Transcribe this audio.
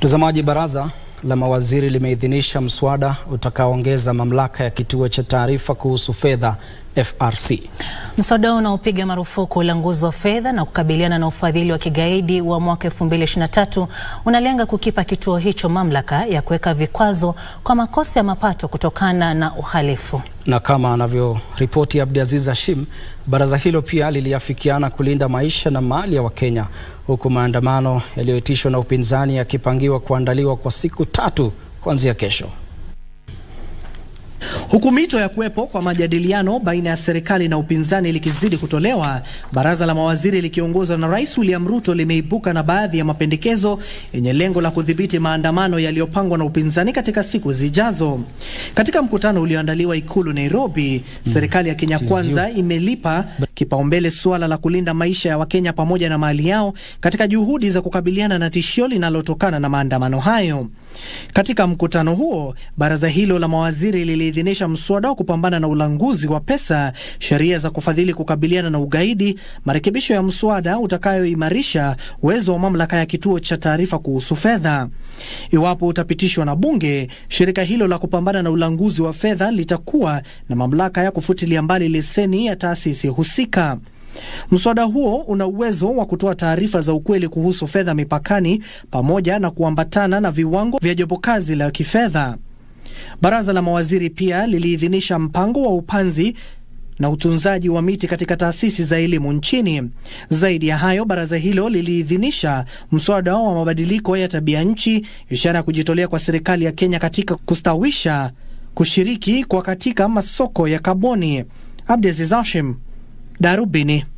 Mtazamaji, baraza la mawaziri limeidhinisha mswada utakaoongeza mamlaka ya kituo cha taarifa kuhusu fedha FRC. Mswada huo unaopiga marufuku ulanguzi wa fedha na kukabiliana na ufadhili wa kigaidi wa mwaka 2023 unalenga kukipa kituo hicho mamlaka ya kuweka vikwazo kwa makosa ya mapato kutokana na uhalifu. Na kama anavyoripoti Abdiaziz Hashim, baraza hilo pia liliafikiana kulinda maisha na mali ya Wakenya, huku maandamano yaliyoitishwa na upinzani yakipangiwa kuandaliwa kwa siku tatu kuanzia kesho. Huku mito ya kuwepo kwa majadiliano baina ya serikali na upinzani likizidi kutolewa, baraza la mawaziri likiongozwa na Rais William Ruto limeibuka na baadhi ya mapendekezo yenye lengo la kudhibiti maandamano yaliyopangwa na upinzani katika siku zijazo. Katika mkutano ulioandaliwa Ikulu Nairobi, mm, serikali ya Kenya Kwanza imelipa kipaumbele suala la kulinda maisha ya Wakenya pamoja na mali yao katika juhudi za kukabiliana na tishio linalotokana na maandamano hayo. Katika mkutano huo, baraza hilo la mawaziri liliidhinisha mswada wa kupambana na ulanguzi wa pesa, sheria za kufadhili kukabiliana na ugaidi, marekebisho ya mswada utakayoimarisha uwezo wa mamlaka ya kituo cha taarifa kuhusu fedha. Iwapo utapitishwa na bunge, shirika hilo la kupambana na ulanguzi wa fedha litakuwa na mamlaka ya kufutilia mbali leseni ya taasisi husika. Mswada huo una uwezo wa kutoa taarifa za ukweli kuhusu fedha mipakani pamoja na kuambatana na viwango vya jopo kazi la kifedha. Baraza la mawaziri pia liliidhinisha mpango wa upanzi na utunzaji wa miti katika taasisi za elimu nchini. Zaidi ya hayo, baraza hilo liliidhinisha mswada wa mabadiliko ya tabia nchi, ishara ya kujitolea kwa serikali ya Kenya katika kustawisha kushiriki kwa katika masoko ya kaboni. Abdiaziz Hashim, Darubini.